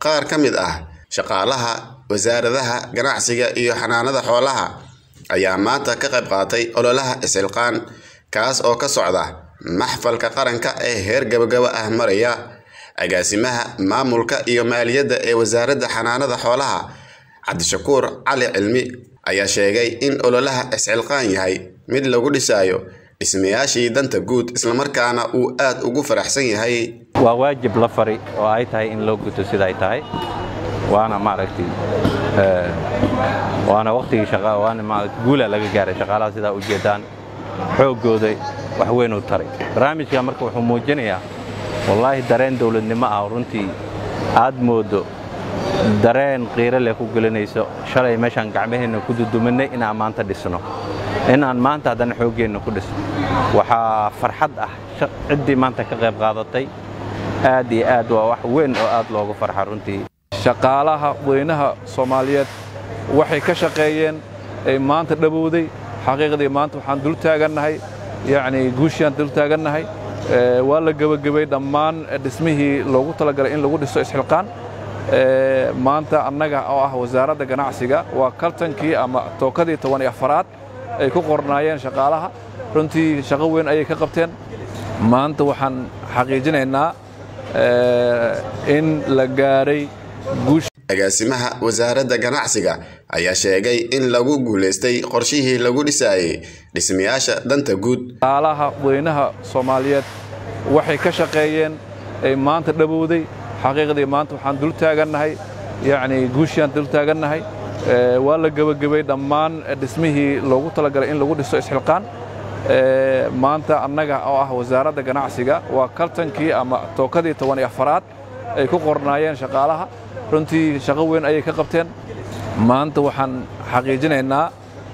qaar ka mid ah shaqaalaha wasaaradaha ganacsiga iyo xanaanada xoolaha ayaa maanta ka qayb qaatay ololaha isxilqaan kaas oo ka socda maxfalka qaranka ee heer gabagaba ah maraya agaasimaha maamulka iyo maaliyadda ee wasaaradda xanaanada xoolaha cabdishakuur cali cilmi ayaa sheegay in ololaha isxilqaan yahay mid lagu dhisaayo dhismayaashii danta guud islamarkaana uu aad ugu faraxsan yahay waa waajib la fari oo ay tahay in loo guto sida ay tahay waana maaragtay waana waqtigii shaqa waana maaragtay guula laga gaaray shaqaalaha sidaa ujeedaan xooggooda wax weyn u taray barnaamijka marka wuxuu muujinayaa wallaahi dareen dawladnimo ah runtii aad moodo dareen qiiro leh ku gelinayso shalay meeshaan gacmaheenna ku duduminay inaan maanta dhisno inaan maanta haddana xooggeenna ku dhisno waxaa farxad ah ciddii maanta ka qayb qaadatay aad iyo aad waa wax weyn oo aad loogu farxa runtii shaqaalaha weynaha soomaaliyeed waxay ka shaqeeyeen ay maanta dhabowday xaqiiqdii maanta waxaan dul taagannahay yacnii guushiaan dul taagannahay waa la gebagabay dhammaan dhismihii loogu talagalay in lagu dhiso isxilqaan maanta annaga oo ah wasaaradda ganacsiga waa kaltankii ama tookadii toban iyo afaraad ay ku qornaayeen shaqaalaha runtii shaqo weyn ayay ka qabteen maanta waxaan xaqiijinaynaa in la gaaray guush agaasimaha wasaaradda ganacsiga ayaa sheegay in lagu guulaystay qorshihii lagu dhisaayey dhismayaasha danta guud shaqaalaha weynaha soomaaliyeed waxay ka shaqeeyeen ay maanta dhabowday xaqiiqdii maanta waxaan dul taagannahay yacnii guushiaan dul taagannahay waa la gebagabay dhammaan dhismihii loogu talagalay in lagu dhiso isxilqaan maanta annaga oo ah wasaaradda ganacsiga waa kaltankii ama tookadii toban iyo afaraad ay ku qornaayeen shaqaalaha runtii shaqo weyn ayay ka qabteen maanta waxaan xaqiijinaynaa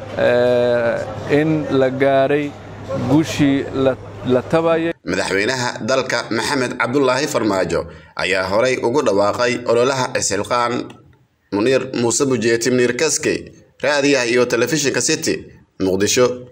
in la gaaray guushii la tabayay madaxweynaha dalka maxamed cabdulaahi farmaajo ayaa horay ugu dhawaaqay ololaha isxilqaan muniir muuse bujeeti mniir kaskey raadiyaha iyo telefishinka city muqdisho